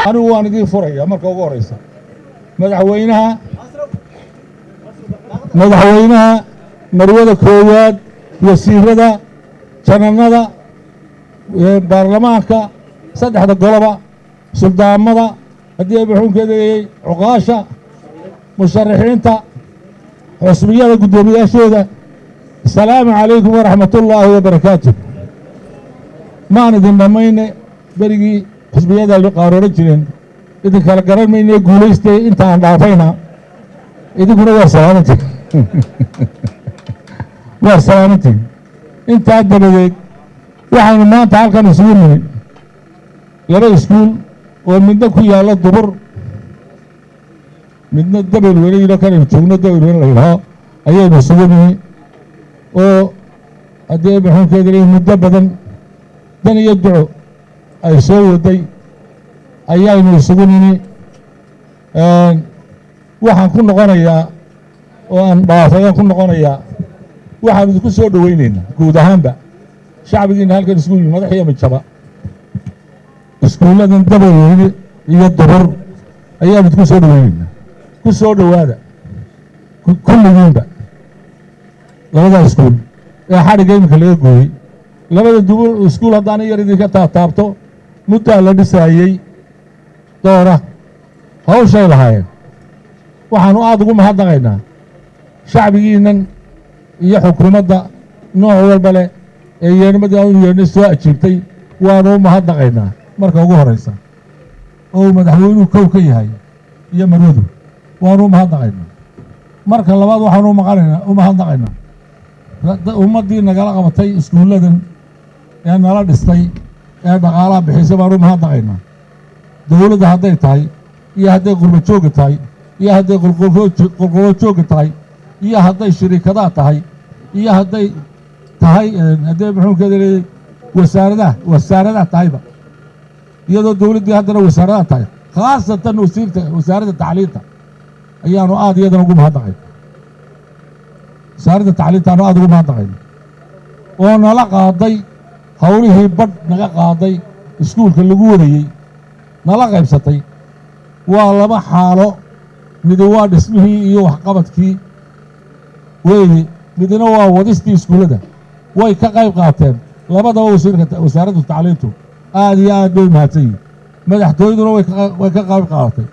anigu waan idiin furaya marka ugu horeysa madaxweynaha madaxweynaha marwada koowaad wasiirada jananada baarlamaanka saddexda goloba suldaamada haddii ay maxuunkeedayey cuqaasha musharaxiinta xusbiyada guddoomiyaashooda asalaamu calaykum waraxmat ullaahi wabarakaatu maan idin dhammayne berigii xusbiyada qaarooran jireen idin kala garan mayne guulaystay intaan dhaafayna idinkuna waa salaamantiin waa salaamantiin intaa dabadeed waxaynu maanta halkan isugu nimid laba iskuul oo midna ku yaalla dubur midna dabel weyne yidho kanaynu joogno dabel weyne la yidhaho ayaynu isugu nimi oo haddii maxuunkeeda leeyihin muddo badan dan iyo duco ay soo waday ayaynu isugu nimi waxaan ku noqonayaa oo aan dhaafayaan ku noqonayaa waxaan idinku soo dhoweynaynaa guud ahaanba shacbigiina halkan isugu yimi madax iyo mijaba iskuulladan dabaweyne iyo dubur ayaan idinku soo dhoweynaynaa ku soo dhowaada kulligiinba labadaa iskuul ee xadhigga iminka laga gooyey labada dubur iskuul haddaan yar idinka taabtaabto muddaa la dhisaayey doora hawshay lahaayeen waxaanu aada ugu mahadnaqaynaa shacbigiinnan iyo xukuumadda nooc walba leh ee yeernimadii aanu yeernay soo ajiibtay waanu u mahadnaqaynaa marka ugu horraysa oo uu madaxweynuhu kow ka yahay iyo marwadu waanu u mahadnaqaynaa marka labaad waxaanu umaqanaynaa u mahadnaqaynaa ummaddii nagala qabatay iskuulladan ee nala dhistay ee dhaqaalaha bixisay baanu u mahadnaqaynaa dowladda hadday tahay iyo hadday qurba joogga tahay iyo hadday qolqolo joogga tahay iyo hadday shiriikadaha tahay iyo hadday tahay hadday muxuunkeeda leeyay wasaaradaha wasaaradaha tahayba iyadoo dowladdii haddana wasaaradaha tahay khaasatan wasiirta wasaaradda tacliinta ayaanu aada iyadana ugu mahadnaqayna wasaaradda tacliintaanu aada ugu mahadnaqayna oo nala qaaday howlihii badh naga qaaday iskuulka lagu wadayey nala qaybsatay waa laba xaalo midi waa dhismihii iyo waxqabadkii weeye midna waa wadistii iskuullada way ka qayb qaateen labadaba wasiirka wasaaradda tacliintu aada iyo aad bay mahadsan yihin madaxtooyaduna way ka qayb qaadatay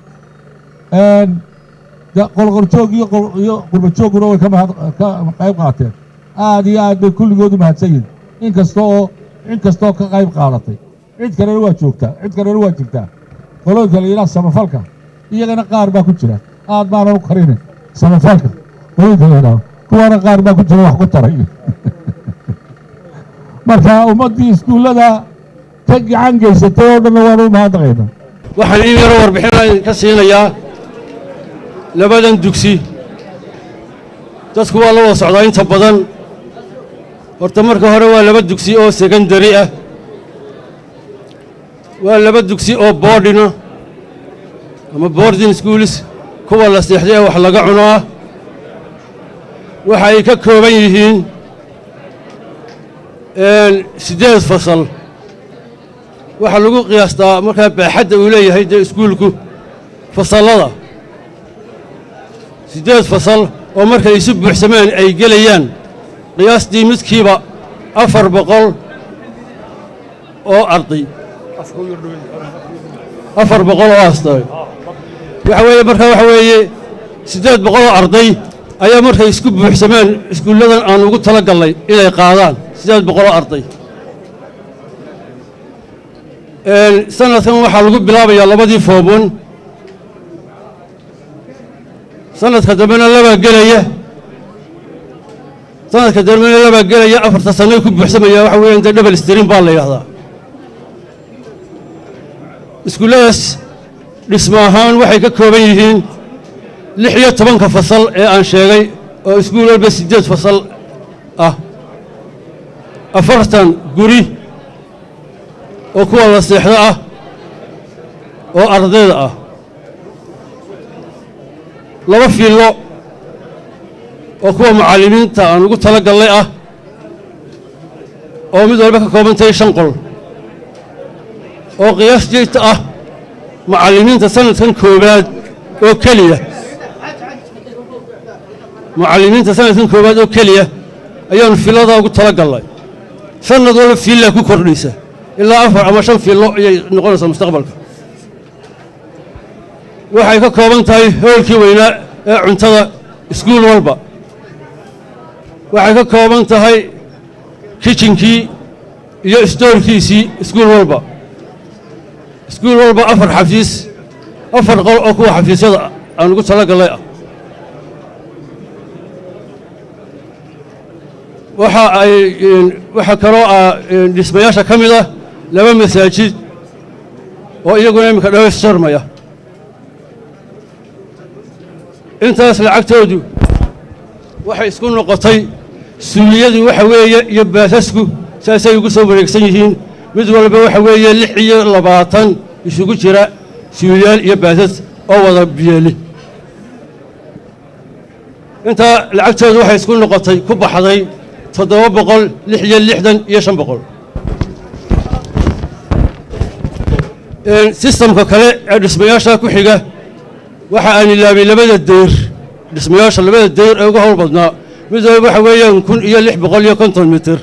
qolqoljoog iyo qurbajoogguna way ka qayb qaateen aada iyo aad bay kulligoodu mahadsan yihin inkasta oo cid kastoo ka qayb qaadatay cid kalena waa joogtaa cid kalena waa jirtaa qolooyinka la yidhaha samafalka iyagana qaar baa ku jira aad baana u karine samafalka qolooyinka la yidhaho kuwaana qaar baa ku jira wax ku taray marka ummaddii iskuullada ka gacan geysatay oo dhanna waanu u mahadnaqaynaa waxaan in yaro warbixin ka siinayaa labadan dugsi dadku waa la wada socdaa inta badan horta marka hore waa laba dugsi oo sekondari ah waa laba dugsi oo boordhina ama boarding schools kuwa la seexday ee wax laga cuno ah waxa ay ka kooban yihiin siddeed fasal waxaa lagu qiyaastaa markaa baaxadda uu leeyahay dee iskuulku fasallada siddeed fasal oo markay isu buuxsamaan ay gelayaan qiyaastii midkiiba afar boqol oo arday afar boqol oo aastay waxa weeye markaa waxa weeye siddeed boqol oo arday ayaa markay isku buuxsamaan iskuulladan aan ugu tala gallay inay qaadaan siddeed boqol oo arday sanadkan waxaa lagu bilaabayaa labadii foobon sanadka dambena labaa gelaya sanadka dambena labaa gelaya afarta sanay ku buuxsamaya waxa weeyaan dee dhebel strin baa la yidhahdaa iskuulladaas dhisma ahaan waxay ka kooban yihiin lix iyo tobanka fasal ee aan sheegay oo iskuul walba siddeed fasal ah afartan guri oo kuwa la seexdo ah oo ardayda ah laba fiillo oo kuwa mucallimiinta aan ugu tala gallay ah oo mid walba ka kooban tahay shan qol oo qiyaas jeegta ah macallimiinta sanadkan koowaad oo keliya mucallimiinta sanadkan koowaad oo keliya ayaanu filladaa ugu tala gallay sanad walba fiillaa ku kordhaysa ilaa afar ama shan fiillo ayay noqonaysaa mustaqbalka waxay ka kooban tahay hoolkii weynaa ee cuntada iskuul walba waxay ka kooban tahay kijinkii iyo istoorkiisii iskuul walba iskuul walba afar xafiis afar qol oo kuwa xafiisyada aan ugu tala gallay ah waxa ay waxaa kaloo ah dhismayaasha ka mid ah laba masaajid oo iyaguna iminka dhawaysjarmaya intaas lacagtoodu waxay isku noqotay suuliyadii waxa weeye iyo baasasku saasay ugu soo wareegsan yihiin mid walba waxa weeye lix iyo labaatan isugu jira suuliyaal iyo baasas oo wada biyeeli intaa lacagtoodu waxay isku noqotay ku baxday toddoba boqol lix iyo lixdan iyo shan boqol sistamka kale ee dhismayaasha ku xiga waxa aan ilaabay labada deyr dhismayaasha labada deyr ee uga howl badnaa mid walba waxa weeyaan kun iyo lix boqol iyo konton mitir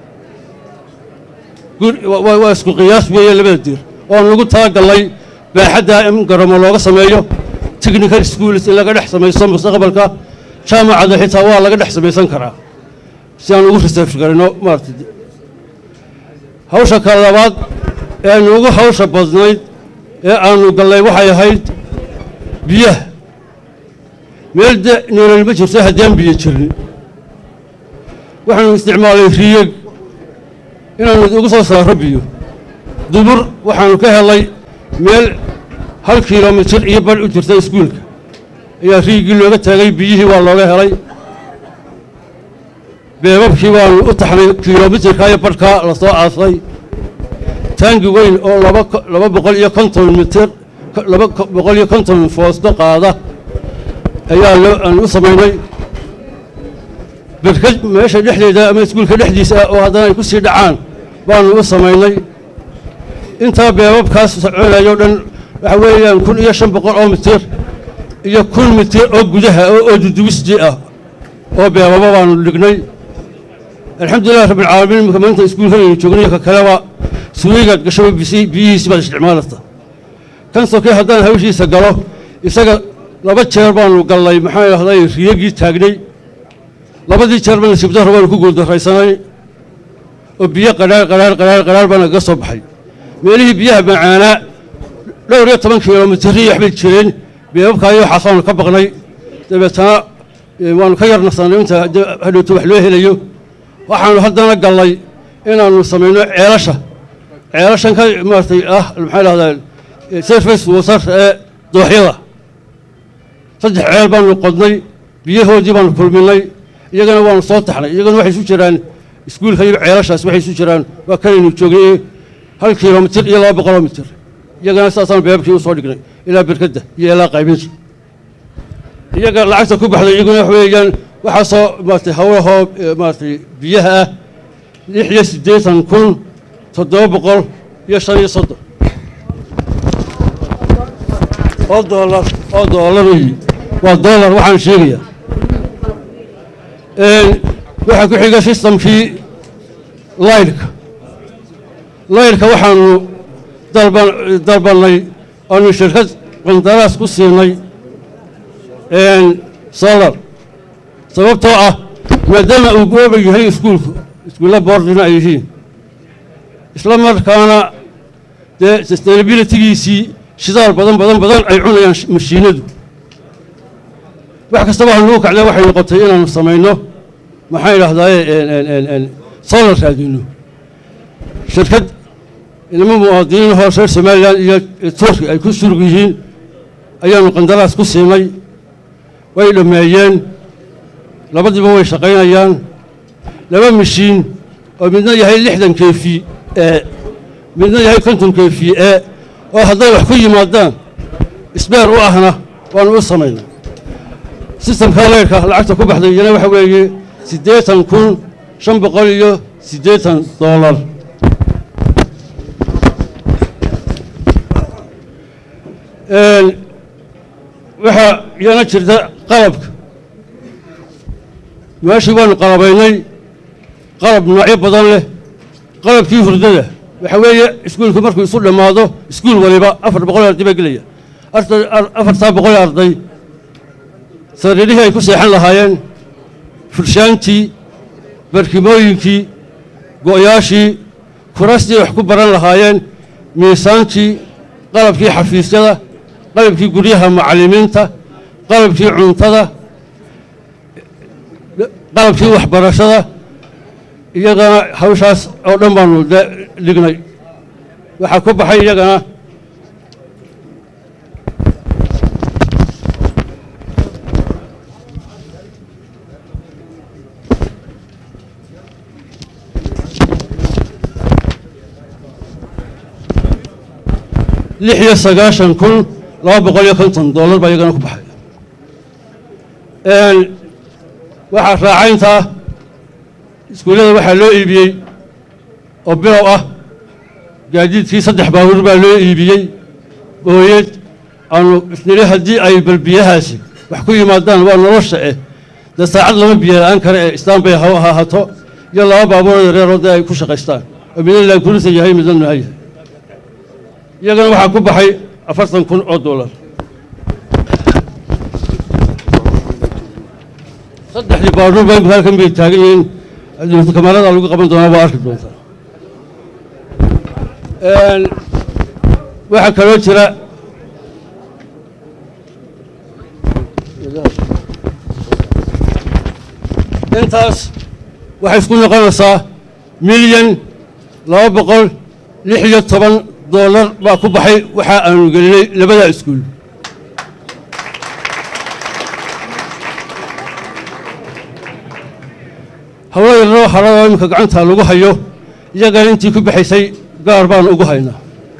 waa isku qiyaas weeye labada deyr oon ugu talagallay baaxadda in garamo looga sameeyo technical schools in laga dhex samaysto mustaqbalka jaamacada xitaa waa laga dhex samaysan karaa si aan ugu research garino maarata hawsha kale labaad ee aynu ugu hawsha badnayd ee aanu gallay waxay ahayd biyaha meel de nolol ma jirto haddaan biyo jirin waxaanu isticmaalay riyeg inaanu ugu soo saaro biyo dubur waxaanu ka helay meel hal kilomitir iyo badh u jirta iskuulka ayaa riigii looga taagay biyihii waa looga helay beebabkii baanu u taxnay kilomitirka iyo badhkaa la soo aasay taangi weyn oo laba boqol iyo konton mitir laba boqol iyo konton foosto qaada ayaa aan u samaynay berkad meesha dhexdeeda ama iskuulka dhexdiisa ah oo haddana ay ku sii dhacaan baanu u samaynay intaa beebabkaas soconayo dhan waxa weeyaan kun iyo shan boqol oo mitir iyo kun mitir oo gudaha oo duduwisji ah oo beebaba baanu dhignay alxamdulilah rabbilcaalamiin imika maanta iskuulkanaynu joognayo ka kaleba suuligaad gashaba biyihiisi baad isticmaalaysa kan sokey haddaan hawshiisa galo isaga laba jeer baanu gallay maxaa idhahday riyagii taagnay labadii jeer ba nasiibdarro baanu ku guuldarraysanay oo biyo qadhaar qadhaar qadhaar qadhaar baa nagaga soo baxay meelihii biyaha macaanaa dhowr iyo toban kilomitiriyo waxbay jireen beebabkaayo waxaasaanu ka baqnay dabeetana waanu ka yarnasanay inta hadhowto wax loo helayo waxaanu haddana gallay inaannu samayno ceelasha ceelashan ka maaratay ah maxaa dhahdaa surface water ee dooxyada saddex ceel baanu qodnay biyahoodii baanu kulminay iyagana waanu soo taxnay iyagana waxay isu jiraan iskuulka iyo ceelashaas waxay isu jiraan waa kanaynu joognay hal kilomitir iyo laba boqoloo mitir iyagana saasaan beebabkii u soo dhignay ilaa berkadda iyo ilaa qaybinta iyaga lacagta ku baxday iyaguna wax weeyaan waxaasoo maaratay hawlahoo maaratay biyaha ah lix iyo siddeetan kun toddoba boqol iyo shan iyo soddon oo doolar oo doolar weyi waa doolar waxaan sheegayaa waxaa ku xiga sistamkii laydhka laydhka waxaanu dalban dalbannay aanu shirkad qandaraas ku siinay solar sababtoo ah maadaama uu gooba yahay iskuulku iskuulla boordina ay yihiin isla markaana dee sustainabilitygiisii shidaal badan badan badan ay cunayaan mashiinadu wax kastaba hanugu kacda waxay noqotay inaanu samayno maxaan idhahdaaye solar raadino shirkad inama muwaadiniin hoos reer somalilan iyo turki ay ku surug yihiin ayaanu qandaraas ku siinay way dhammeeyeen labadiiba way shaqaynayaan laba mashiin oo midna yahay lixdan kefi ee midna yahay konton kefi ee oo hadday wax ku yimaadaan isbeer u ahna waanu u samaynay sistamka leyrka lacagta ku baxday iyana waxa weeye siddeetan kun shan boqol iyo siddeetan doolar waxaa iyana jirta qalabka meeshii baanu qalabaynay qalab noocyo badan leh qalabkii hurdada waxa weeye iskuulku markuu isu dhammaado iskuul waliba afar boqol arday baa gelaya afartaa boqol arday sariirihii ay ku seexan lahaayeen furshaantii barkimooyinkii go'yaashii kurastii wax ku baran lahaayeen miisaankii qalabkii xafiisyada qalabkii guryaha macallimiinta qalabkii cuntada qalabkii waxbarashada iyagana hawshaas oo dhan baanu dhignay waxaa ku baxay iyagana lix iyo sagaashan kun laba boqol iyo konton dollar baa iyagana ku baxay waxaa raacayntaa iskuullada waxaa loo iibiyey oo bilow ah gaadiidkii saddex baabuur baa loo iibiyey booyeed aanu isniri haddii ay balbiyahaasi wax ku yimaadaan waa nolosha eh dee saacad lama biyo la-aan kare ee istaan bay ha ahaato iyo laba baabuuroo yareeroo dee ay ku shaqaystaan oo midna laakurisa yahay midna nuha yahay iyagana waxaa ku baxay afartan kun oo dollar saddexdii baabuur ba imika halkan bay taagan yihiin kamarada lagu qaban doonaa waa arki doontaa waxaa kaloo jira intaas waxay isku noqonaysaa milyan laba boqol lix iyo toban dollar baa ku baxay waxa aanu gelinay labada iskuul hawlo yarnoo haradoo iminka gacanta lagu hayo iyagana intii ku baxaysay gaar baanu ugu haynaa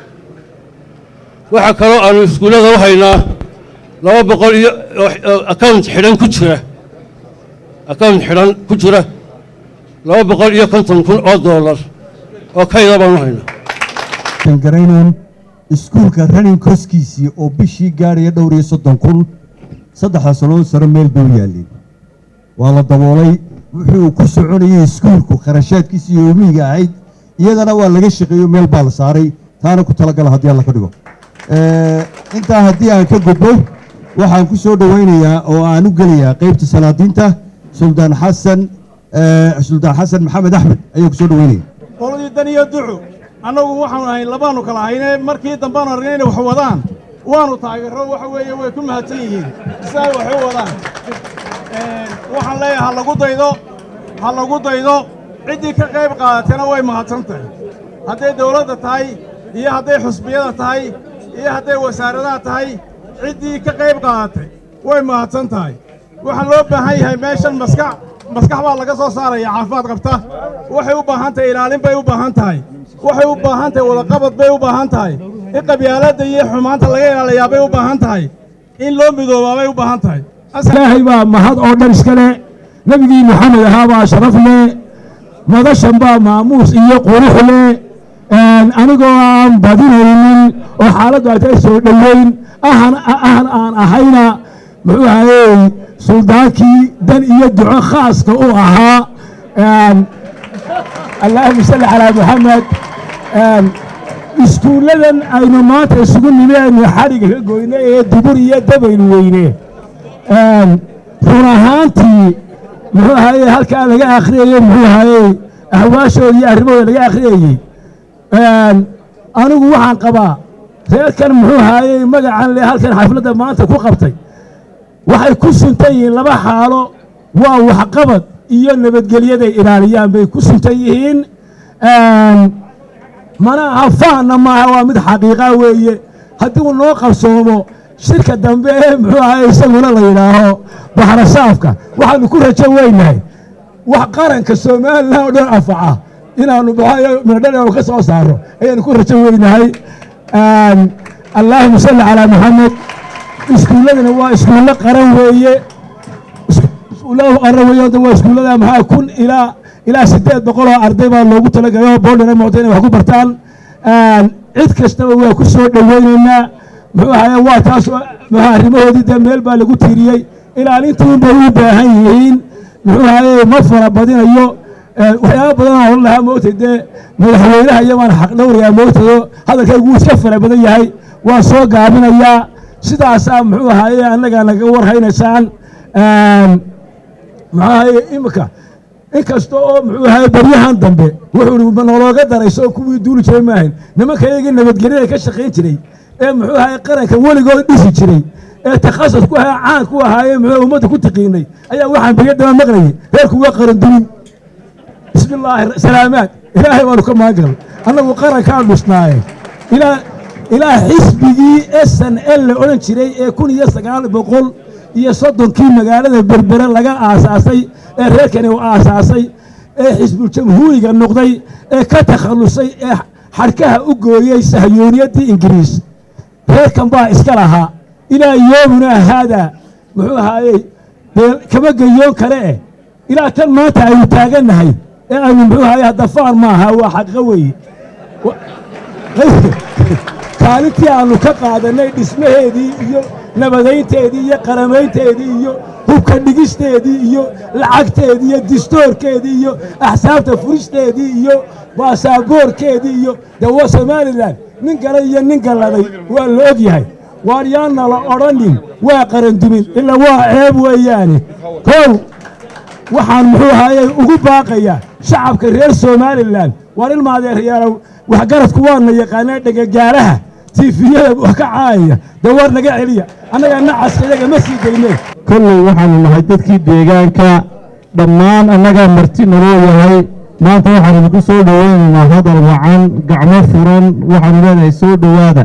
waxaa kaloo aanu iskuullada u haynaa laba boqol iyo account xidhan ku jira account xidhan ku jira laba boqol iyo konton kun oo dollar oo kayda baanu haynaa garaynan iskuulka running koskiisii oo bishii gaadhaya dhowr iyo soddon kun saddexda sannadood sare meel bay u yaalleen waa la daboolay wuxuu ku soconayay iskuulku kharashaadkiisii yoomiyiga ahayd iyadana waa laga shaqeeyo meel baa la saaray taana ku talagala haddii alla ka dhigo intaa haddii aan ka gudbo waxaan ku soo dhowaynayaa oo aan u gelayaa qaybta salaadiinta suldaan xasan suldaan xasan maxamed axmed ayaan ku soo dhowaynaya qoladii dan iyo ducu annagu waxaanu ahayn labaanu kala ahayne markii dambaanu aragnay inay wax wadaan waanu taageero waxa weeye way ku mahadsan yihiin siday wax u wadaan waxaan leeyahay ha lagu daydo ha lagu daydo ciddii ka qayb qaadatayna way mahadsan tahay hadday dawladda tahay iyo hadday xusbiyada tahay iyo hadday wasaaradaha tahay ciddii ka qayb qaadatay way mahadsan tahay waxaa loo baahan yahay meeshan maskax maskax baa laga soo saaraya caafimaad qabta waxay u baahan tahay ilaalin bay u baahan tahay waxay u baahan tahay wadaqabad bay u baahan tahay in qabyaaladda iyo xumaanta laga ilaaliyaa bay u baahan tahay in loo midoobaa bay u baahan tahay ilaahay baa mahad oo dhan iska leh nebigii moxamed ahaa baa sharaf leh madashan baa maamuus iyo qurux leh anigoo aan badinaynin oo xaaladdu ay tahay soo dhoweyn ahan ahan aan ahayna muxuu ahayey suldaankii dan iyo duco khaaska u ahaa allaahuma salli calaa moxamed iskuulladan aynu maanta isugu nimeennu xadhigga ka goyne ee dubur iyo dabaynu weyne run ahaantii muxuu ahayey halkaa laga akhriyayey muxuu ahayey ahwaashooda iyo arrimahooda laga akhriyayey anigu waxaan qabaa reerkan muxuu ahayey magacan le halkan xafladda maanta ku qabtay waxay ku suntan yihiin laba xaalo waa waxqabad iyo nabadgelyaday ilaaliyaan bay ku suntan yihiin mana aha faanna maaha waa mid xaqiiqa weeye haddii uu noo qabsoomo shirka dambe ee muxuu ahay isaguna la yidhaaho baxrasaafka waxaanu ku rajo weynahay wax qaranka somalilan oo dhan anfaca inaanu midhodhan ka soo saaro ayaanu ku rajo weynahay allaahuma salli calaa moxamed iskuulladana waa iskuullo qaran weeye iskuullada qaran weeye waa iskuullada maxaa kun ilaa ilaa siddeed boqol oo arday baa loogu talagalay oo boodhana mooda inay wax ku bartaan cid kastaba waa ku soo dhoweynaynaa muxuu ahaye waa taas muxuu arrimahoodii dee meel baa lagu tiiriyey ilaalintii bay u baahan yihiin muxuu ahaye ma fara badinayo waxyaaba badan oo hor lahaa moogtay dee madaxweynaha iyabaan xaq dhowrayaa moogtado hadalkaygu wuu iska fara badan yahay waan soo gaabinayaa sidaasaa muxuu ahaye annaga naga warhaynaysaan muxuu ahaye imika inkasta oo muxuu ahaye baryahan dambe wuxuu nolooga darayso oo kuwii duuli jiray maahayn nimanka iyagii nabadgelyada ka shaqayn jiray ee muxuu ahaye qaranka weligood dhisi jiray ee takhasus ku ahaa caan ku ahaaye muxuu ummadda ku tiqiinay ayaa waxaan barya daba maqlayay reerku waa qaran dumin bismi illaahi salaamaad ilaahay baanu ka maangalay annagu qarankaan dhisnaaye ilaa ilaa xisbigii s n l la odhan jiray ee kun iyo sagaal boqol iyo soddonkii magaalada berbere laga aasaasay ee reerkani u aasaasay ee xisbuljamhuuriga noqday ee ka takhallusay ee xadhkaha u gooyey sahyooniyaddii ingiriis reerkan baa iska lahaa ilaa yoomuna haadaa muxuu ahaayey dee kama geyoon kale eh ilaa tan maanta aynu taagannahay ee aynu muxuu ahaye haddafaan maaha waa xaqiiqo weeye kaalintii aannu ka qaadannay dhismaheedii iyo nabadaynteedii iyo qaramaynteedii iyo hubka dhigisteedii iyo lacagteedii iyo distoorkeedii iyo axsaabta furisteedii iyo baasaboorkeedii iyo dawa somalilan nin galay iyo nin galladay waa la og yahay waar yaanna la odhanin waa qarandumin ilaa waa ceeb weeyaane kow waxaan muxuu ahaayey ugu baaqayaa shacabka reer somalilan waar ilmaadeeryaalow waxgaradku waana yaqaanaa dhegagaalaha tiifiyada wax ka caayaya dee war naga celiya annaga nacaska iyaga ma sii dayneen kolley waxaanu nahay dadkii deegaanka dhammaan annagaa marti naloo yahay maanta waxaan idinku soo dhoweynaynaa hadal wacan gacmo furan waxaanu leenahay soo dhowaada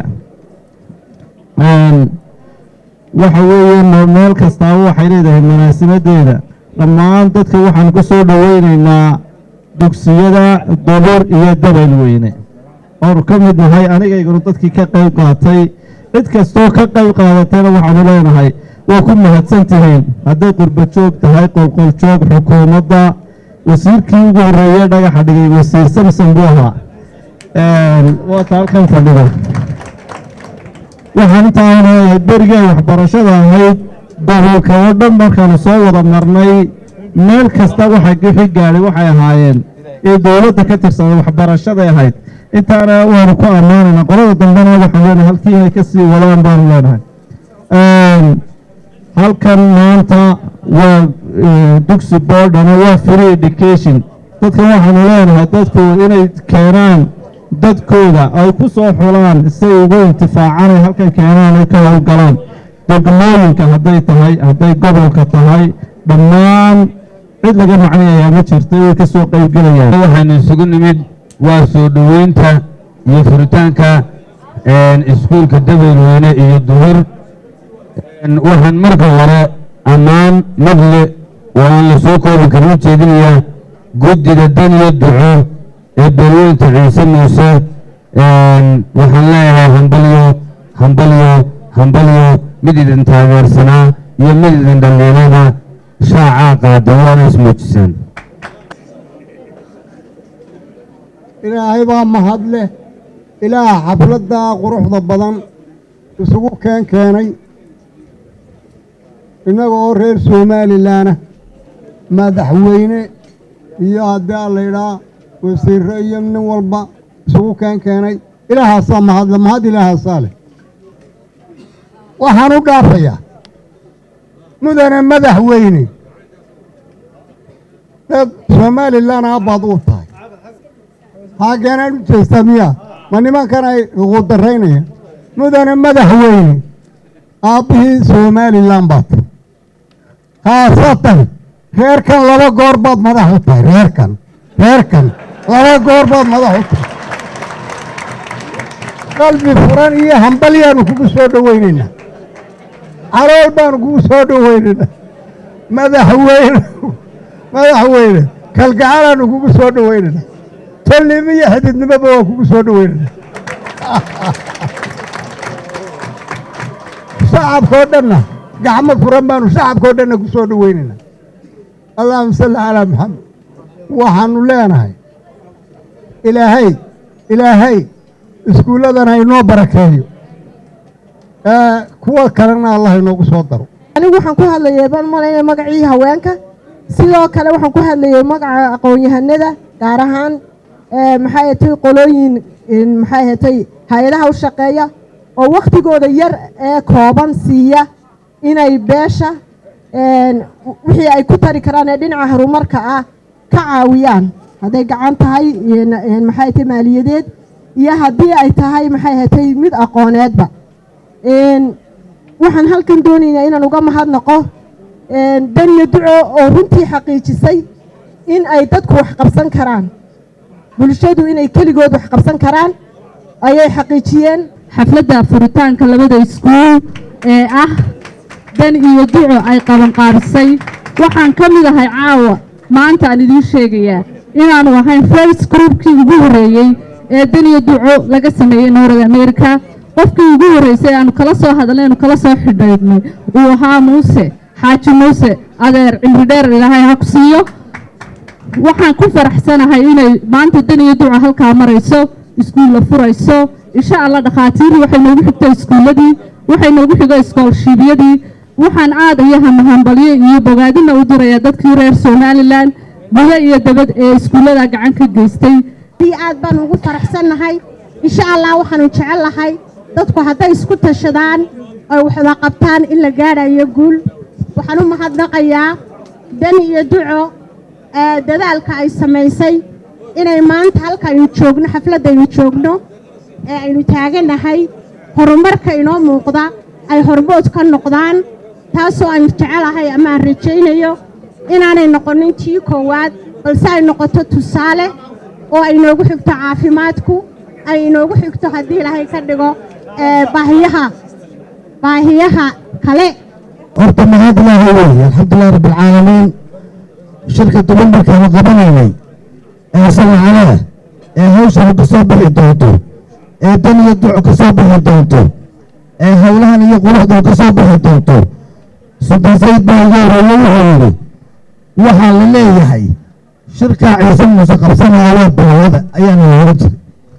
waxa weeye meel kastaaba waxay leedahay munaasibadeeda dhammaan dadka waxaanu ku soo dhoweynaynaa dugsiyada dobor iyo dabal weyne oonu ka mid nahay anigaygunu dadkii ka qayb qaatay cid kastoo ka qayb qaadatayna waxaanu leenahay waa ku mahadsan tihiin hadday qurba joog tahay qolqoljoog xukuumadda wasiirkii ugu horreeye dhagaxa dhigay wasiir samson buu ahaa waata halkan fadhido waxaan intaan leeyahay berigay waxbarashada ahayd daboolka oo dhan markaanu soo wada marnay meel kasta waxa wixii gaadhay waxay ahaayeen ee dowladda ka tirsada waxbarashaday ahayd intaana waanu ku ammaanayna qolada dambena waxaan leenahay halkii inay ka sii wadaan baanu leenahay halkan maanta waa dugsi boordhana waa free education dadka waxaanu leenahay dadku inay keenaan dadkooda ay ku soo xulaan say ugu intifaacaan ay halkan keenaan ay ka howlgalaan degmooyinka hadday tahay hadday gobolka tahay dhammaan cid laga macnayayaa ma jirta way ka soo qaybgelayaan waxaynu isugu nimid waa soo dhoweynta iyo furitaanka iskuulka dabeelweyne iyo duhur waxaan marka hore ammaan madle oo aan la soo koobi karin u jeedinayaa guddida dan iyo duco ee beelweynta ciise muuse waxaan leeyahay hambalyo hambalyo hambalyo mid idin taageersanaa iyo mid idin dhalliinada shaacaa qaada waana ismuujisaan ilaahay baa mahad leh ilaah xafladdaa quruxda badan isugu keen keenay innaga oo reer somalilanah madaxweyne iyo haddii a laydhaa wasiirre iyo nin walba isugu keen keenay ilaahaasaa mahadle mahad ilaahaasaa leh waxaan u dhaafayaa mudane madaxweyne dad somalilan aabbaad u tahay haageenaan u jeestaa miyaa ma nimankan ay ugu daraynaya mudane madaxweyne aabbihii somalilan baad tahay khaasatan reerkan laba goor baad madax u tahay reerkan reerkan laba goor baad madax u tahay qalbi furan iyo hambalyaanu kugu soo dhoweynaynaa calool baanu kugu soo dhoweynaynaa madaxweyne madaxweyne kalgacalaanu kugu soo dhoweynaynaa tolnimo iyo xididnimoba waa kugu soo dhoweynana shacabkao dhanna gacmo furan baanu shacabkao dhanna ku soo dhoweynayna allahuma salli calaa maxamed waxaanu leenahay ilaahay ilaahay iskuulladan haynoo barakeeyo ee kuwa kalena allah inoogu soo daro anigu waxaan ku hadlayay baan malaynaya magacii haweenka sidoo kale waxaan ku hadlayay magaca aqoon-yahanada gaar ahaan maxay ahatay qolooyin maxay ahatay hay-adaha u shaqeeya oo wakhtigooda yar ee kooban siiya inay beesha wixii ay ku tari karaan ee dhinaca horumarka ah ka caawiyaan hadday gacan tahay maxay ahatay maaliyadeed iyo haddii ay tahay maxay ahatay mid aqooneedba waxaan halkan doonaynaa inaan uga mahadnaqo daniya duco oo runtii xaqiijisay in ay dadku wax qabsan karaan bulshadu inay keligood wax qabsan karaan ayay xaqiijiyeen xafladda furitaanka labada iskuul ee ah dan iyo duco ay qabanqaabisay waxaan ka mid ahay caawa maanta aan idiin sheegayaa inaanu ahayn first groupkii ugu horreeyey ee dan iyo duco laga sameeyey north america qofkii ugu horreysay aanu kala soo hadalnay aanu kala soo xidhaydnay uu ahaa muuse xaaji muuse adeer cimri dheer ilaahay ha ku siiyo waxaan ku faraxsanahay inay maanta dan iyo duca halkaa marayso iskuul la furayso insha allah dhakhaatiirii waxay noogu xigtay iskuulladii waxay noogu xigo iskoolshiibyadii waxaan aad iyo hamahambalyo iyo bogaadina u dirayaa dadkii reer somalilan gudo iyo dabad ee iskuullada gacan ka geystay aad baan ugu faraxsannahay insha allah waxaanu jecel lahay dadku hadday isku tashadaan oy waxda qabtaan in la gaadhayo guul waxaan u mahadnaqayaa dan iyo duco dadaalka ay samaysay inay maanta halkaaynu joogno xafladdaynu joogno ee aynu taaganahay horumarka inoo muuqda ay hormood ka noqdaan taasoo aan jecelahay ama aan rajaynayo inaanay noqonin tii koowaad balse ay noqoto tusaale oo ay inoogu xigto caafimaadku ay inoogu xigto haddii ilaahay ka dhigo baahiyaha baahiyaha kale horta mahad ilaahay weeye alxamdulilah rabbilcaalamiin shirka duban markaanu qabanaynay ee sanacadaha ee hawshana ka soo bixi doonto ee dan iyo duco ka soo bixi doonto ee howlahan iyo quruxdan ka soo bixi doonto sultaan sayid baa ugu horeeye wuxuu yidhi waxaa la leeyahay shirkaa ciise muuse qabsanaya waa biloowada ayaana looga jiray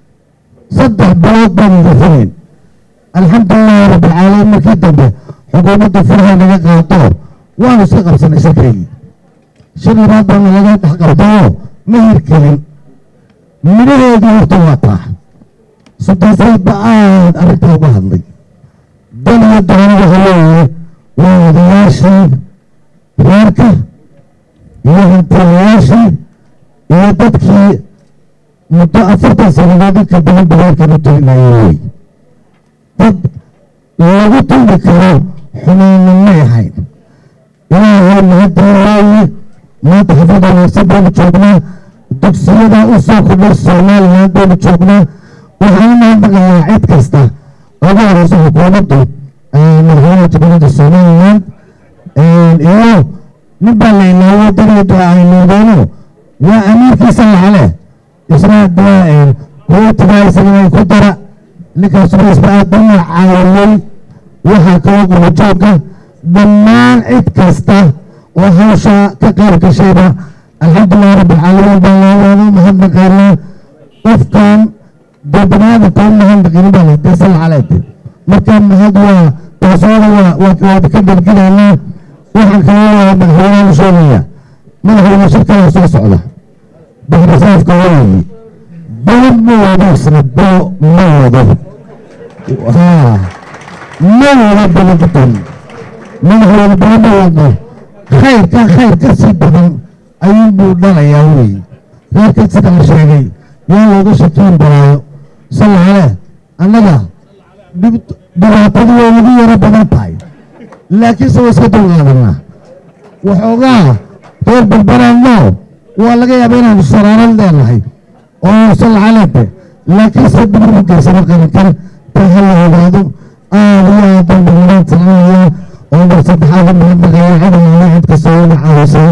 saddex bilood baanu rafinayn alxamdulilahi rabbilcaalamiin markii dambe xukuumadda furaha naga qaado waanu iska qabsanay shirkaygii shir labaad baana laga dhex qabtayoo ma hirkelin midhaheedii horta waa taa sultaan sayid ba aad arrintaa uga hadlay dan iyo doona waxa weeye waa odayaashii reerka iyo hantilayaashii iyo dadkii muddo afartan sannadood inka badan bareerkan u talinayay wey dad lagu tuli karo xumaana may ahayn ilaahay mahadii waaye maanta xaflad wanaagsan baynu joognaa dugsiyada u soo kordhay somaliland baynu joognaa waxaan u mahadnaqayaa cid kasta ugu horeysa xukuumaddu madaxweynaha jamhuuriyadda somaliland iyo nin baa la ilaawo dariyadu ay noqdeeno waa amiirkiisa lacale isna kuwatigaa isagana ku dara ninkaasuna isba aad u caawiyey waxaa kaloo qurujooga dhammaan cid kasta oo hawsha ka qayb gashayba alxamdulilah rabbilcaalamiin baa loogu mahadnaqaynaa qofkan dee baniaadamka u mahadnaqinin baa layidhi sal caleed marka mahad waa taasooda waa waad ka dalginaynaa waxaan kaloo leeyahay madaxweynaha u sheegaya madaxweyne shirkada soo socda baxrisaafka weeye balo ma wado isna balo ma wado haa ma wado balogudan madaxweyne balo ma wado khayrka khayr ka sii badan ayuunbuu dhalayaa weeye reerka sida la sheegay yaa looga shakiin baraayo salla caleh annaga dhibaatadu way nagu yaro badan tahay laakiinse waa iska dulqaadanaa waxoogaa reer balbanaanno waa laga yaaba inaanu saraanad leenahay oo salla caleente laakiinse dhibiru geysano qarankan taa ha la ogaado aad iyo aad baan badanaan talinayaa oo mar saddexaad u mahadnaqaya cidanana cid kastoo iga caawisay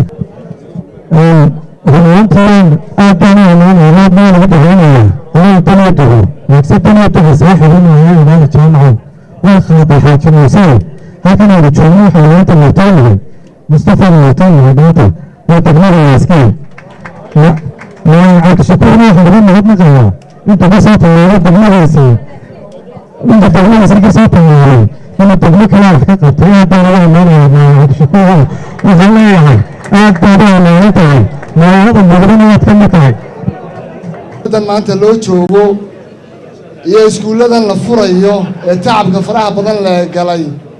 rumaantiin aad baan u amaanaya maa laga dhaxaynaya inaan taniyo tago waagse taniyo tago soo xidhinaya inaana jaamaco waa khaaday xaajinaysay halkan aanu joogno waxaa maanta martaanahay mustafa martaanahay maanta waa degmada waaskiin cabdishakuurna waxaa laga mahadnaqayaa inta ka soo tallaabay degmadaasi inta degmadaasi ka soo tallaabay inuu degmo kale wax ka qabtay aad baan ugu ammaanaya maacabdishakuur waxaan leeyahay aad baad u ammaanan tahay magaalada muqdina waad ka mid tahay dan maanta loo joogo iyo iskuulladan la furayo ee tacabka faraha badan la galay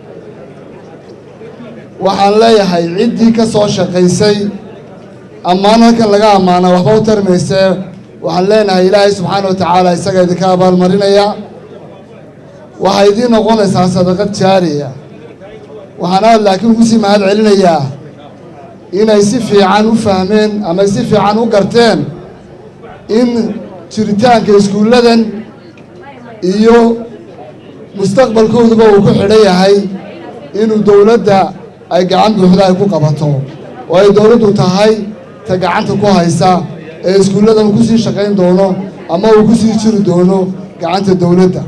waxaan leeyahay ciddii ka soo shaqaysay ammaan halkan laga ammaana waxba u tarmaysee waxaan leenahay ilaahay subxaana wa tacaala isaga idinka abaalmarinaya waxay idiin noqonaysaa sadaqad jaariya waxaan aad laakiin ugu sii mahad celinayaa inay si fiican u fahmeen ama si fiican u garteen in jiritaanka iskuulladan iyo mustaqbalkooduba uu ku xidhan yahay inuu dowladda ay gacan buuxda ay ku qabato oo ay dowladdu tahay ta gacanta ku haysa ee iskuulladan ku sii shaqayn doono ama uu ku sii jiri doono gacanta dowladda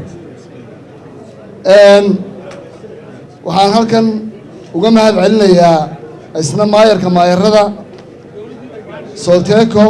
waxaan halkan uga mahad celinayaa isna maayarka maayarada solteeko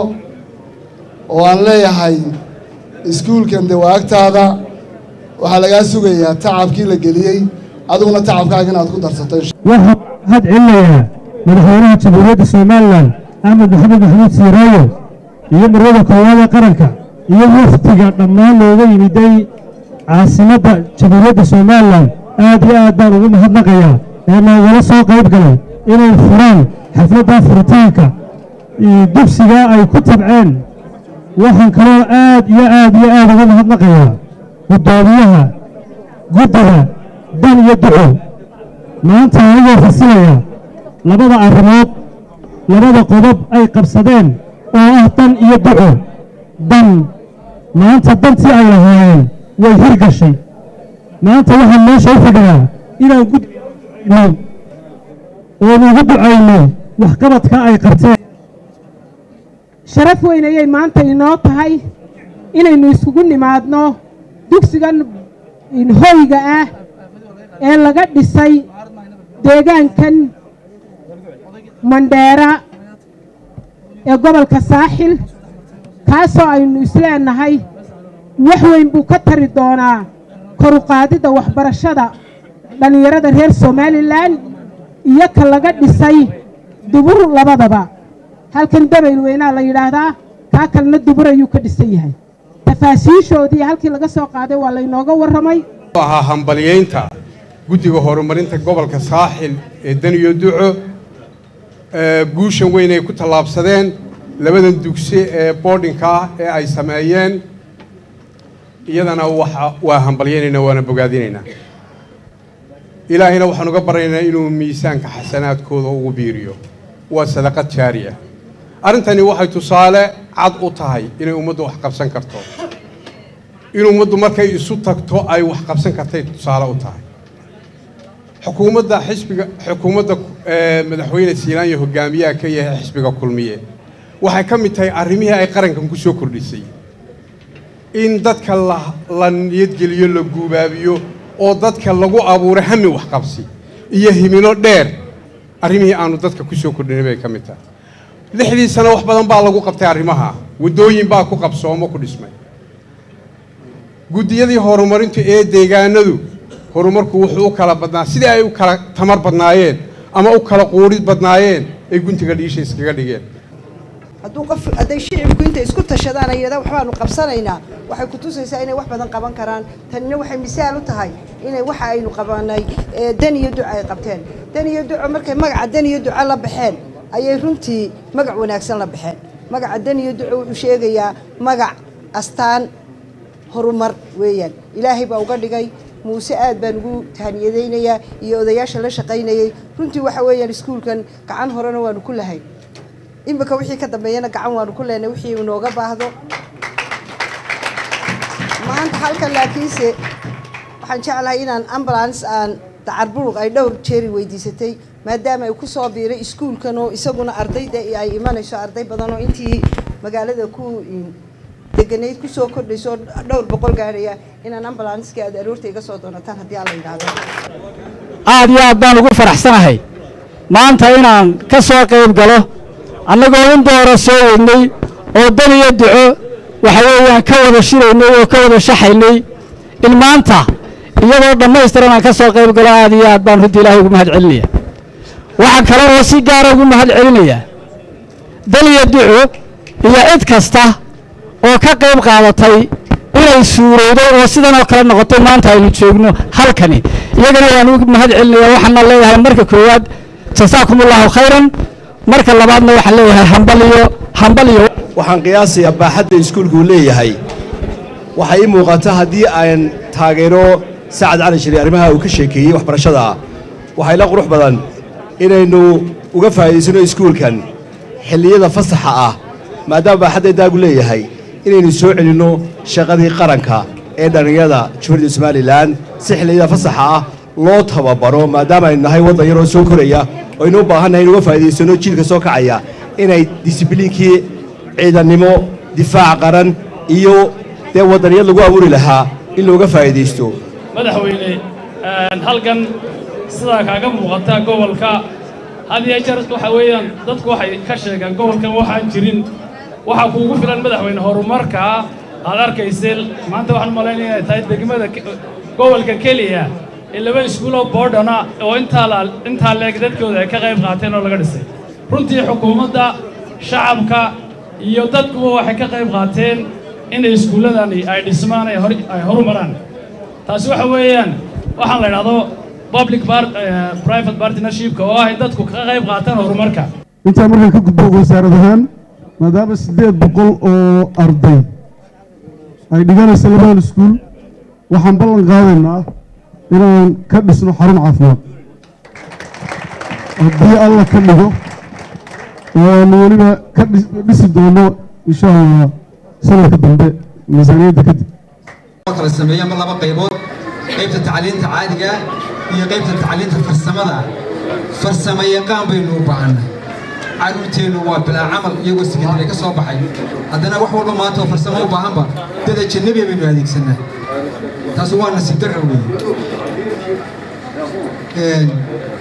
oo aan leeyahay iskuulkan dawaagtaada waxaa lagaa sugayaa tacabkii la geliyey adiguna tacabkaaga inaad ku darsato waxaan mahad celinayaa madaxweynaha jamhuuriyadda somalilan axmed maxamed maxamuud siiraayo iyo marwada koowaad ee qaranka iyo wafdiga dhammaan looga yimiday caasimadda jamhuuriyadda somalilan aad iyo aad baan ugu mahadnaqayaa ee noogala soo qayb galay inay furaan xafladda furitaanka dugsiga ay ku tabceen waxaan kaloo aad iyo aad iyo aad uga mahadnaqayaa guddoomiyaha guddiga dan iyo duco maanta anigoo fasilaya labada arrimood labada qodob ay qabsadeen oo ah dan iyo duco dan maanta dantii ay lahaayeen way hirgashay maanta waxaan meesha u fadhiyaa inaan gudno oon ugu ducayno waxqabadka ay qabteen sharaf weyn ayay maanta inoo tahay inaynu iskugu nimaadno dugsigan hoyga ah ee laga dhisay deegaankan mandheera ee gobolka saaxil kaasoo aynu isleenahay wax weyn buu ka tari doonaa koruqaadidda waxbarashada dhallinyarada reer somalilan iyo ka laga dhisay dubur labadaba halkan dabayl weynaa la yidhaahdaa kaa kalena dubur ayuu ka dhisan yahay tafaasiishoodii halkii laga soo qaaday waa laynooga warramay ahaa hambalyaynta guddiga horumarinta gobolka saaxil ee daniyo duco guushan weyn ay ku tallaabsadeen labadan dugsi ee boardinka ah ee ay sameeyeen iyadana waa hambalyaynaynaa waana bogaadinaynaa ilaahayna waxaan uga baryaynaa inuu miisaanka xasanaadkooda ugu biiriyo waa sadaqad jaariya arrintani waxay tusaale cad u tahay inay ummaddu wax qabsan karto in ummaddu markay isu tagto ay wax qabsan kartay tusaale u tahay xukuumadda xisbiga xukuumadda madaxweyne siilaanya hogaamiyaha ka yahay xisbiga kulmiye waxay ka mid tahay arrimihii ay qarankan ku soo kordhisay in dadka la niyadgeliyo la guubaabiyo oo dadka lagu abuuro hami waxqabsi iyo himilo dheer arrimihii aanu dadka ku soo kordhinay bay ka mid tahay lixdii sano wax badan baa lagu qabtay arrimaha waddooyin baa ku qabsoomo ku dhismay guddiyadii horumarintu ee deegaanadu horumarku wuxuu u kala badnaa sidii ay u kala tamar badnaayeen ama u kala quurid badnaayeen ay guntiga dhiisha iskaga dhigeen hadduu qof hadday shicibku intay isku tashadaan ay yidhahdaan waxbaanu qabsanaynaa waxay ku tusaysaa inay wax badan qaban karaan tanina waxay misaal u tahay inay waxa aynu qabanay dan iyo duco ay qabteen dan iyo duco markay magaca dan iyo duco la baxeen ayay runtii magac wanaagsan la baxeen magaca dan iyo duco wuxuu sheegayaa magac astaan horumar weeyaan ilaahay baa uga dhigay muuse aad baan ugu tahaniyadaynayaa iyo odayaasha la shaqaynayay runtii waxa weeyaan iskuulkan gacan horena waanu ku lahayn imika wixii ka dambeeyana gacan waanu ku leenay wixii inooga baahdo maanta halkan laakiinse waxaan jeclahay inaan ambulance aan dacarburuq ay dhowr jeeri weydiisatay maadaama ay ku soo biiray iskuulkan oo isaguna ardayda ay imanayso arday badan oo intii magaalada ku deganayd kusoo kordhayso dhowr boqol gaadhaya inaan ambulanskii aad aroorta iga soo doonataan haddii alla yidhaahdo aad iyo aad baan ugu faraxsanahay maanta inaan ka soo qayb galo annagoo in doora soo wadnay oo dan iyo duco waxa weeyaan ka wada shiraynay oo ka wada shaxaynay in maanta iyadoo dhammaystiran aan ka soo qayb galo aad iyo aad baan runtii ilaahay ugu mahad celinaya waxaan kale oo si gaara ugu mahad celinayaa daliya duco iyo cid kasta oo ka qayb qaadatay inay suurowdo oo sidan oo kale noqotay maanta aynu joogno halkani iyagana waan ugu mahad celinaya waxaana leeyahay marka koowaad jasaakum allahu khayran marka labaadna waxaan leeyahay hambal iyo hambal iyo waxaan qiyaasayaa baaxadda iskuulku uu leeyahay waxay ii muuqata haddii aan taageero sacad cali shiri arrimaha uu ka sheekeeyey waxbarashada ah waxay la qurux badan inaynu uga faa'iidaysano iskuulkan xilliyada fasaxa ah maadaama baaxadda daagu leeyahay inaynu soo celinno shaqadii qaranka ee dhallinyarada jumhuuriyadda somalilan si xilliyada fasaxa ah loo tababaro maadaama aynu nahay waddan yaroo soo koraya oo aynu u baahannahay in uga faa'iidaysanno jiilka soo kacaya inay disibliinkii ciidannimo difaac qaran iyo dee waddaniyad lagu abuuri lahaa in looga faa'iidaysto madaxweyne halkan sidaa kaaga muuqata gobolka had iyo jeer waxa weeyaan dadku waxay ka sheegaan gobolkan waxaan jirin waxaa kuugu filan madaxweyne horumarkaa aad arkaysay maanta waxaan malaynaya inay tahay degmada gobolka keliya ee laba iskuuloo boodhana oo intaa la intaa leeg dadkooda ay ka qayb qaateen oo laga dhisay runtii xukuumadda shacabka iyo dadkuba waxay ka qayb qaateen inay iskuulladani ay dhismaan ay hor ay horumaraan taasi waxa weeyaan waxaan la idhahdo public private partnershipka oo ah dadku ka qayb qaataan horumarka intaa markaan ka gudbo wasaarad ahaan maadaama siddeed boqol oo arday ay dhiganaysa labadan iskuul waxaan ballan qaadaynaa inaan ka dhisno xarun caafimaad haddii alla ka dhigo oo aanu weliba ka dhisi doono insha allah sanadka dambe miisaaniyadda kadib kala sameeya ma laba qaybood qaybta tacliinta caadiga iyo qaybta tacliinta farsamada farsamo yaqaan baynu u baahannahay carruurteennu waa bilaa camal iyagoo sekandari ka soo baxay haddana wax walba maanta oo farsamo u baahanba dad ajanabiya baynu adeegsanaa taas waa nasiib darra weeye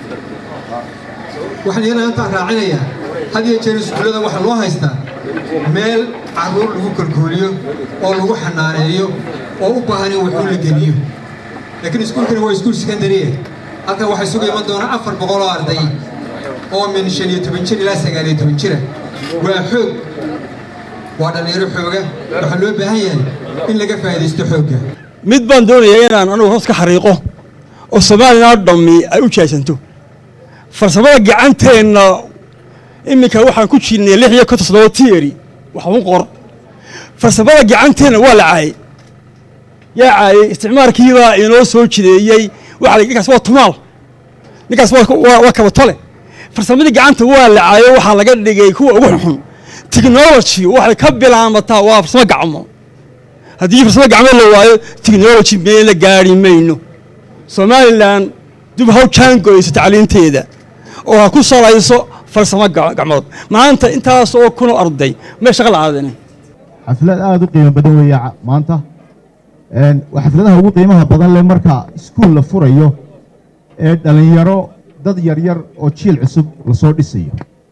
waxaan iyana intaan raacinayaa had iyo jeer iskuullada waxaa loo haystaa meel carruur lagu kolkooliyo oo lagu xanaaneeyo oo u baahan in waxuu la geliyo laakiin iskuulkani waa iskuul sekandariya halkan waxay suga iman doonaa afar boqol oo arday oo min shan iyo toban jir ilaa sagaal iyo toban jira waa xoog waa dhallinyaro xooga waxaa loo baahan yahay in laga faa'iidaysto xoogga mid baan doonayaa inaan anugu hoos ka xariiqo oo soomaalina dhammi ay u jaasanto farsamada gacanteenna iminka waxaan ku jirnay lix iyo konton soddoba tiyeri wax u qor farsamada gacanteenna waa la caayay yaa caayay isticmaalkiibaa inoo soo jideeyey waxa ninkaas waa tumaal ninkaas waa kabatole farsamadii gacanta waa la caayay waxaa laga dhigay kuwa ugu xunxun technology waxay ka bilaamataa waa farsamo gacmo haddii farsamo gacmo la waayo technology meel la gaari mayno somalilan dib haw jaangoyso tacliinteeda oo ha ku salayso farsamo gacmood maanta intaas oo kunoo arday mee shaqa la aadani xaflad aada u qiimo badan weeye maanta waa xafladaha ugu qiimaha badan leh marka iskuul la furayo ee dhallinyaro dad yaryar oo jiil cusub lasoo dhisayo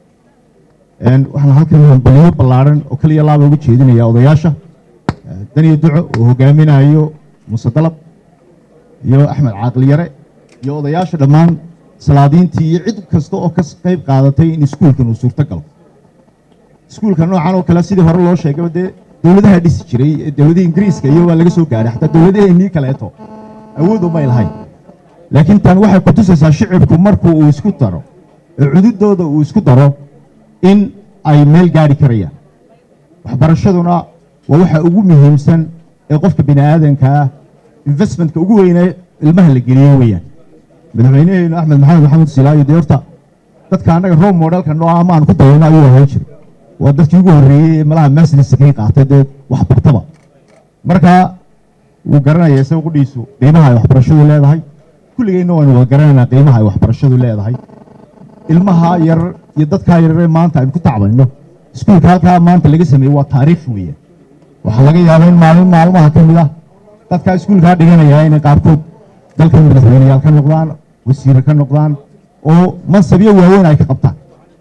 waxaan halkan hambaliyo ballaadhan oo kaliya laaba ugu jeedinaya odayaasha daniyo duco oo hogaaminayo muuse dalab iyo axmed caaqliyare iyo odayaasha dhammaan salaadiintii iyo cid kasta oo ka qayb qaadatay in iskuulkan uu suurto galo iskuulka noocan oo kale sidii hore loo sheegaba dee dowladaha dhisi jiray dowladihii ingiriiska iyo waa laga soo gaadhay xataa dowladaheenii kaleeto awood umay lahayn laakiin tan waxay ku tusaysaa shicibku markuu uu isku daro oo cududooda uu isku daro in ay meel gaadhi karayaan waxbarashaduna waa waxa ugu muhiimsan ee qofka bini aadanka ah investmentka ugu weynee ilmaha la geliyo weeyaan madaxweynaheenu axmed maxamed maxamed silaayo dee horta dadka annaga roob modelka noo ama aan ku dayano ayuu ahaan jiray waa dadkii ugu horreeyey ee malaha maasliska kay qaatay dee waxbartaba marka wuu garanaya isaga qudhiisu qiimaha ay waxbarashadu leedahay kulligeenna waynu wada garanaynaa qiimaha ay waxbarashadu leedahay ilmaha yar iyo dadkaa yararee maanta aynu ku tacbayno iskuulka halkaa maanta laga sameeyey waa taariikh weeyaan waxaa laga yaabaa in maalin maalmaha ka mid ah dadkaa iskuulkaa dhiganaya inay qaarkood dalka madaxweyneyaal ka noqdaan wasiire ka noqdaan oo mansabyo waaweyn ay ka qabtaan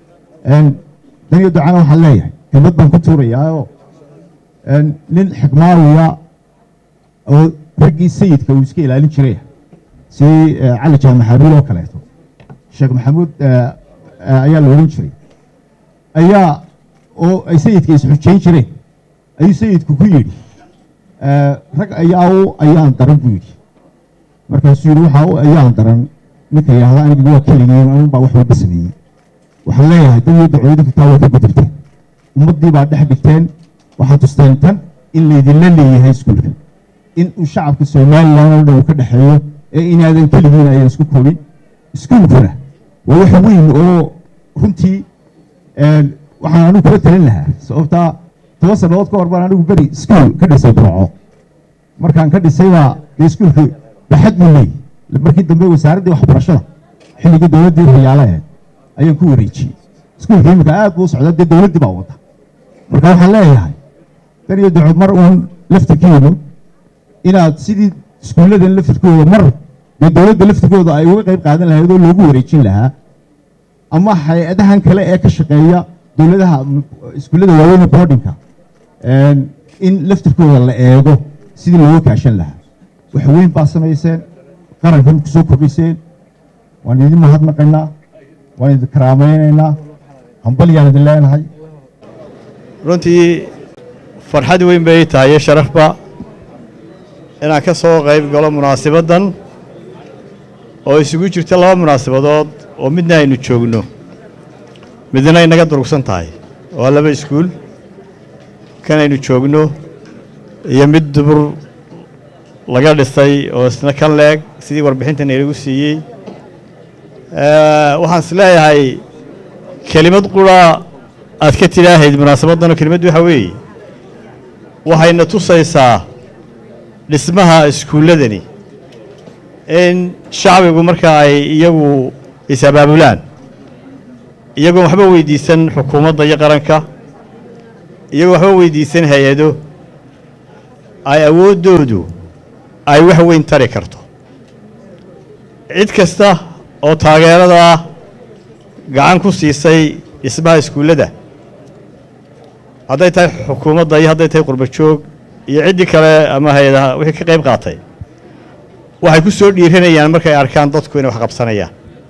daniyo ducana waxaan leeyahay kelmad baan ku tuurayaao nin xikmaawiya oo raggii sayidka uu iska ilaalin jiray si eh, cali jaamac xabiil oo kaleeto sheekh maxamuud eh, eh, ayaa la odhan jiray ayaa oo ay sayidka isxujayn jireen ayuu sayidku ku yidhi eh, rag ayaa u ayaan daran buu yidhi markaasuu yidhi waxaa u ayaan daran ninka yidhaahda anigu waa keligiin anun baa wax walba sameeyey waxaan leeyahay dad iyo dacwada kitaa waa ka gudubteen ummaddii baa dhex dhigteen waxaad tusteen tan in laydinla leeyahay iskuulka in uu shacabka somalilan oo dhan uu ka dhexeeyo ee inaadan keligiin ayaan isku koobin iskuulkuna waa wax weyn oo runtii een, waxaan anigu kula talin lahaa sababtaa toban sannadood ka hor baan anigu beri iskuul ka dhisay burco markaan ka dhisay baa dee iskuulku baxad buu leeyahy markii dambe wasaaraddii waxbarashada xilligii dowladdii riyaale ahayd ayaan ku wareejiyey iskuulka iminka aad buu u socdaa dee dowladdii baa wada marka waxaan leeyahay dan iyo duco mar uun laftirkeenu inaad sidii iskuulladan laftirkooda mar dee dowladda laftirkooda ay uga qayb qaadan lahayd oo loogu wareejin lahaa ama hay-adahan kale ee ka shaqeeya dowladaha m- iskuullada waaweyn boardinka in laftirkooda la eego sidii looga kaashan lahaa wax weyn baa samayseen qarankan ku soo kordhiseen waan idin mahadnaqaynaa waan idin karaamaynaynaa hambalyaan idin leenahay runtii farxad weyn bay ii tahay iyo sharafba inaan ka soo qayb galo munaasabaddan oo isugu jirta laba munaasabadood oo midna aynu joogno midna inaga durugsan tahay waa laba iskuul kan aynu joogno iyo mid dubur laga dhisay oo isna kan leeg sidii warbixintan inagu siiyey Eh, waxaan is leeyahay kelimad qura aad ka tidhaahayd munaasabaddanoo kelimaddu waxa weeye waxayna tusaysaa dhismaha iskuulladani in shacbigu marka ay iyagu is-abaabulaan iyagoon waxba weydiisan xukuumadda iyo qaranka iyagoo waxba weydiisan hay-ado ay awooddoodu ay wax weyn tari karto cid kasta oo taageerada gacan ku siisay dhismaha iskuullada hadday tahay xukuumadda iyo hadday tahay qurba joog iyo ciddii kale ama hay-adaha wixii ka qayb qaatay waxay ku soo dhiiranayaan markay arkaan dadku inay wax qabsanayaan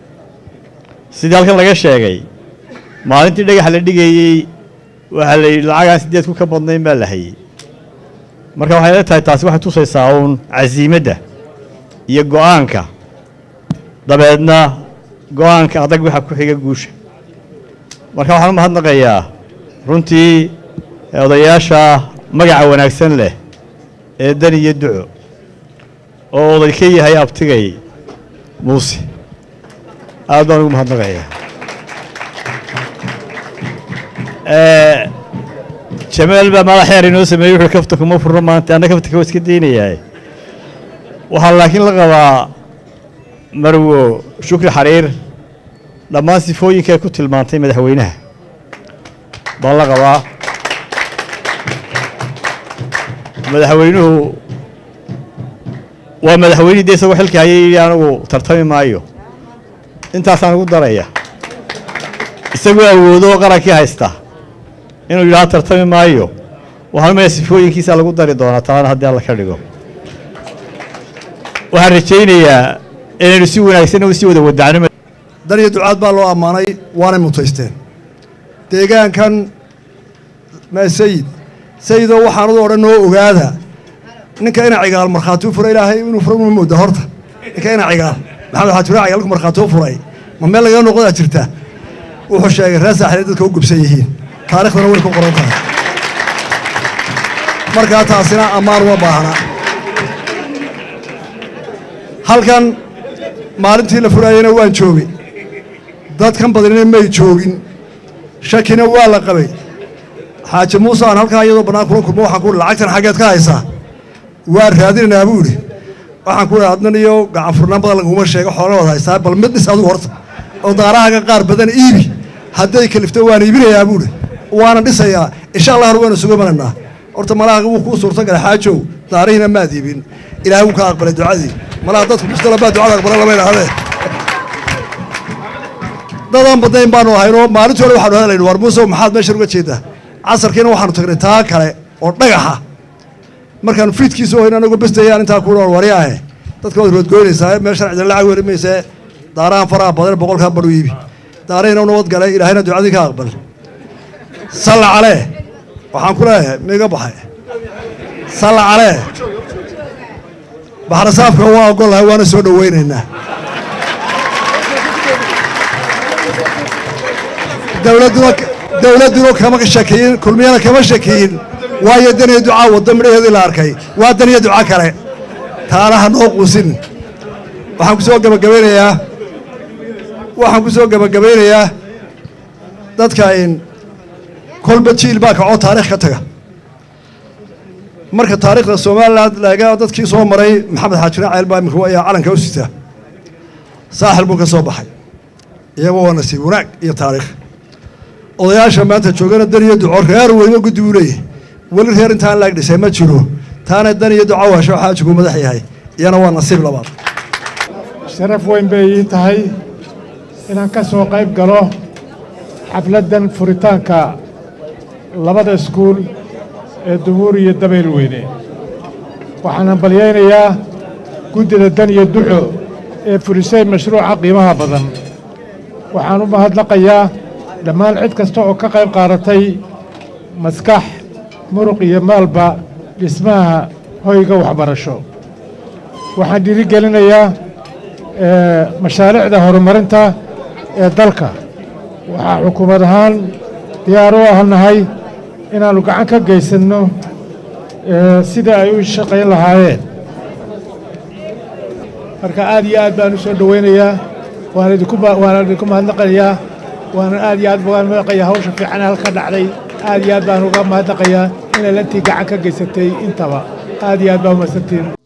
sidii halkan laga sheegay maalintii dhagax la dhigayey waxaa la yidhi lacagaan sideed ku ka badnayn baa la hayey marka waxay la tahay taasi waxay tusaysaa uun casiimadda iyo go'aanka dabeedna go'aanka adag waxa ku xiga guusha marka waxaan u mahadnaqayaa runtii odayaasha magaca wanaagsan leh ee dan iyo duco oo oday ka yahay abtigay muuse aad baan ugu mahadnaqayaa Eh, jamaal baa madax yar inoo sameeyey wuxuu kafta kuma furno maanta anna kafta waa iska daynayaa waxaa laakiin la qabaa marwo shukri xariir dhammaan sifooyinka ay ku tilmaantay madaxweynaha baan la qabaa madaxweynuhu waa madaxweynihii dee isagoo xilka hayay yidhi anigu tartami maayo intaasaan ugu daraya isagoo awoodo oo qarankii haysta inuu yidhaha tartami maayo waxaan umaya sifooyinkiisa lagu dari doonaa taana haddii alla ka dhigo waxaan rajaynayaa inaynu si wanaagsan u sii wada wadacno dan iyo ducaad baa loo ammaanay waanay mutaysteen deegaankan ma sayid sayidoo waxaanadu odhan noo ogaada ninka ina cigaal markhaati u furay ilaahay inuu fura uma mooda horta ninka ina cigaal maxamed waxaa tura cigaalku markhaati u furay ma meel lagaga noqdaa jirta wuxuu sheegay reer saaxilee dadka u gubsan yihiin taarikhdana way ku qoran tahay markaa taasina ammaan uma baahna halkan maalintii la furaayeyna waan joogay dadkan badnina may joogin shakina waa la qabay xaaji muuse aan halkaa iyadoo bannaan kula kulmo waxaan ku uhi lacagtan xaggeed ka haysaa waa raadinaynaa buu idhi waxaan ku idhi adnan iyo gacan furnaan badan laguma sheego xoolahooda haystaa bal mid dhis adigu horta oo daarahaaga qaar badan iibi hadday kalifto waan iibinayaa buu idhi waana dhisayaa insha allahna waynu sugu manaynaa horta malaaga wuu kuu suurta galay xaajow daarihiina maad iibin ilaahay wuu ka aqbalay ducadii malaha dadku mustala baa ducada aqbala lama idhahdee dadaan badnayn baanu ahaynoo maalintii hore waxaanu hadlaynu war muuse maxaad meeshan uga jeedaa casarkiina waxaanu tagnay taa kale oo dhagaxa markaanu fiidkiisa ohayn anagoo bestayaan intaa ku dhoon wari ahe dadka waad roodgoynaysaa meel sharcidan lacag weri mayse daarahan faraha badan boqolkaa badhu iibi daarahina u nabad galay ilaahayna ducadii ka aqbal salla calee waxaan ku leeyahay miga baxay salla calee baxrasaafka waa ogollahay waana soo dhowaynaynaa dowladduna dowladduna kama shakiyin kulmiyana kama shakiyin waayo daniya ducaa wadda midhaheedii la arkay waa daniya duca kale taana ha noo quusin waxaan ku soo gebagabaynayaa waxaan ku soo gebagabaynayaa dadka in kolba jiil baa kacoo taarikh ka taga marka taariikhda somalilan laga dadkii soo maray maxamed xaajina ceel baa imika ayaa calanka u sitaa saaxil buu ka soo baxay iyagoo waa nasiib wanaag iyo taariikh odayaasha maanta joogana dan iyo duco reer weyba guddi uu leeyahay weli reer intaan laag dhisay ma jiro taana dan iyo duco waasho xaajigu madax yahay iyana waa nasiib labaad sharaf weyn bay ii tahay inaan ka soo qayb galo xafladdan furitaanka labada iskuul ee dubuur iyo dabayl weyne waxaan hambalyaynayaa guddida dan iyo duco ee furisay mashruuca qiimaha badan waxaan u mahadnaqayaa dhammaan cid kasta oo ka qayb qaadatay maskax muruq iyo maalba dhismaha hoyga waxbarasho waxaan dhiirigelinayaa mashaariicda horumarinta ee dalka waxaa xukuumad ahaan diyaar u ahnahay inaannu gacan ka geysanno sida ay u shaqayn lahaayeen marka aad iyo aad baan u soo dhowaynayaa waana idinku mahadnaqayaa waana aad iyo aad baan mahadnaqayaa hawsha fiican halka dhacday aad iyo aad baan uga mahadnaqayaa inay lantii gacan ka geysatay intaba aad iyo aad baa umahadsantiin